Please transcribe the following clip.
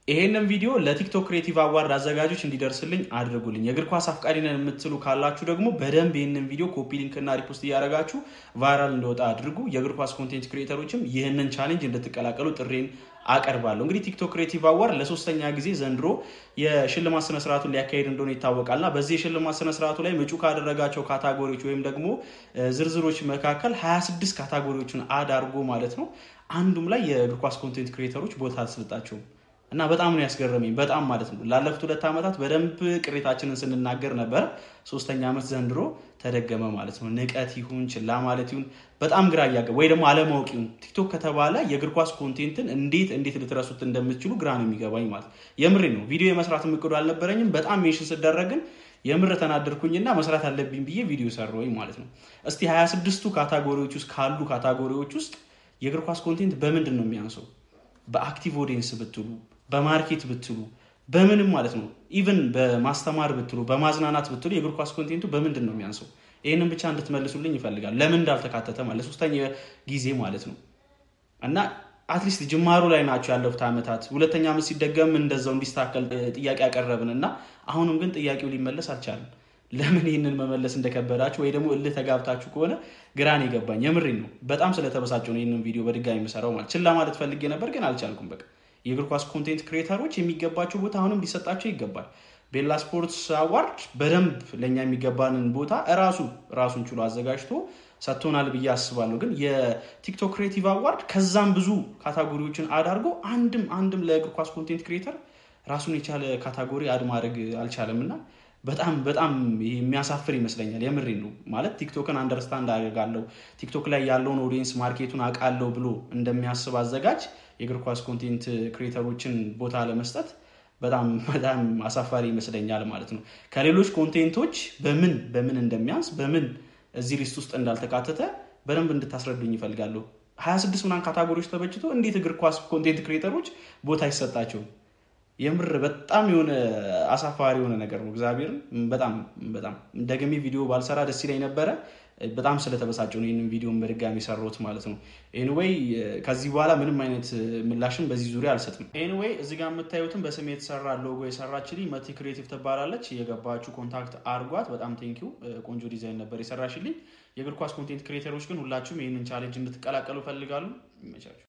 ይሄንን ቪዲዮ ለቲክቶክ ክሬቲቭ አዋርድ አዘጋጆች እንዲደርስልኝ አድርጉልኝ። የእግር ኳስ አፍቃሪ ነን የምትሉ ካላችሁ ደግሞ በደንብ ይህንን ቪዲዮ ኮፒ ሊንክ እና ሪፖስት እያደረጋችሁ ቫይራል እንዲወጣ አድርጉ። የእግር ኳስ ኮንቴንት ክሬተሮችም ይህንን ቻሌንጅ እንድትቀላቀሉ ጥሬን አቀርባለሁ። እንግዲህ ቲክቶክ ክሬቲቭ አዋርድ ለሶስተኛ ጊዜ ዘንድሮ የሽልማት ስነስርዓቱን ሊያካሄድ እንደሆነ ይታወቃልና በዚህ የሽልማት ስነስርዓቱ ላይ ምጩ ካደረጋቸው ካታጎሪዎች ወይም ደግሞ ዝርዝሮች መካከል 26 ካታጎሪዎችን አድ አድርጎ ማለት ነው አንዱም ላይ የእግር ኳስ ኮንቴንት ክሬተሮች ቦታ አልሰጣቸውም። እና በጣም ነው ያስገረመኝ። በጣም ማለት ነው ላለፉት ሁለት ዓመታት በደንብ ቅሬታችንን ስንናገር ነበር። ሶስተኛ ዓመት ዘንድሮ ተደገመ ማለት ነው። ንቀት ይሁን ችላ ማለት ይሁን በጣም ግራ እያገ ወይ ደግሞ አለማወቅ ይሁን ቲክቶክ ከተባለ የእግር ኳስ ኮንቴንትን እንዴት እንዴት ልትረሱት እንደምትችሉ ግራ ነው የሚገባኝ ማለት የምሬ ነው። ቪዲዮ የመስራት እቅዱ አልነበረኝም። በጣም ሜንሽን ስደረግን የምር ተናደርኩኝና መስራት አለብኝ ብዬ ቪዲዮ ሰራሁኝ ማለት ነው። እስቲ 26ቱ ካታጎሪዎች ውስጥ ካሉ ካታጎሪዎች ውስጥ የእግር ኳስ ኮንቴንት በምንድን ነው የሚያንሰው? በአክቲቭ ኦዲየንስ ብትሉ በማርኬት ብትሉ በምንም ማለት ነው ኢቨን በማስተማር ብትሉ በማዝናናት ብትሉ የእግር ኳስ ኮንቴንቱ በምንድን ነው የሚያንሰው? ይህንን ብቻ እንድትመልሱልኝ ይፈልጋል። ለምን እንዳልተካተተ ማለት ሶስተኛ ጊዜ ማለት ነው እና አትሊስት ጅማሩ ላይ ናቸው ያለፉት ዓመታት። ሁለተኛ ዓመት ሲደገም እንደዛው እንዲስተካከል ጥያቄ ያቀረብን እና አሁንም ግን ጥያቄው ሊመለስ አልቻለም። ለምን ይህንን መመለስ እንደከበዳችሁ ወይ ደግሞ እልህ ተጋብታችሁ ከሆነ ግራን የገባኝ የምሬን ነው። በጣም ስለተበሳጨው ነው ይህንን ቪዲዮ በድጋሚ የምሰራው ማለት ችላ ማለት ፈልጌ ነበር ግን አልቻልኩም በቃ የእግር ኳስ ኮንቴንት ክሬተሮች የሚገባቸው ቦታ አሁንም ሊሰጣቸው ይገባል። ቤላ ስፖርትስ አዋርድ በደንብ ለእኛ የሚገባንን ቦታ እራሱ ራሱን ችሎ አዘጋጅቶ ሰጥቶናል ብዬ አስባለሁ። ግን የቲክቶክ ክሬቲቭ አዋርድ ከዛም ብዙ ካታጎሪዎችን አዳርጎ አንድም አንድም ለእግር ኳስ ኮንቴንት ክሬተር ራሱን የቻለ ካታጎሪ አድ ማድረግ አልቻለም እና በጣም በጣም የሚያሳፍር ይመስለኛል። የምሬ ነው ማለት ቲክቶክን አንደርስታንድ አደርጋለሁ ቲክቶክ ላይ ያለውን ኦዲየንስ ማርኬቱን አውቃለሁ ብሎ እንደሚያስብ አዘጋጅ የእግር ኳስ ኮንቴንት ክሬተሮችን ቦታ ለመስጠት በጣም በጣም አሳፋሪ ይመስለኛል ማለት ነው። ከሌሎች ኮንቴንቶች በምን በምን እንደሚያንስ በምን እዚህ ሊስት ውስጥ እንዳልተካተተ በደንብ እንድታስረዱኝ ይፈልጋለሁ። ሀያ ስድስት ምናምን ካታጎሪዎች ተበጅቶ እንዴት እግር ኳስ ኮንቴንት ክሬተሮች ቦታ አይሰጣቸውም? የምር በጣም የሆነ አሳፋሪ የሆነ ነገር ነው። እግዚአብሔርን በጣም በጣም ደግሜ ቪዲዮ ባልሰራ ደስ ይለኝ ነበረ። በጣም ስለተበሳጨው ነው ይህንን ቪዲዮን በድጋሚ ሰራሁት ማለት ነው። ኤኒዌይ ከዚህ በኋላ ምንም አይነት ምላሽም በዚህ ዙሪያ አልሰጥም። ኤኒዌይ እዚህ ጋር የምታዩትን በስሜ የተሰራ ሎጎ የሰራችልኝ መቲ ክሬቲቭ ትባላለች። የገባችሁ ኮንታክት አርጓት። በጣም ቴንኪው። ቆንጆ ዲዛይን ነበር የሰራሽልኝ። የእግር ኳስ ኮንቴንት ክሬተሮች ግን ሁላችሁም ይህንን ቻሌንጅ እንድትቀላቀሉ ፈልጋሉ። ይመቻችሁ።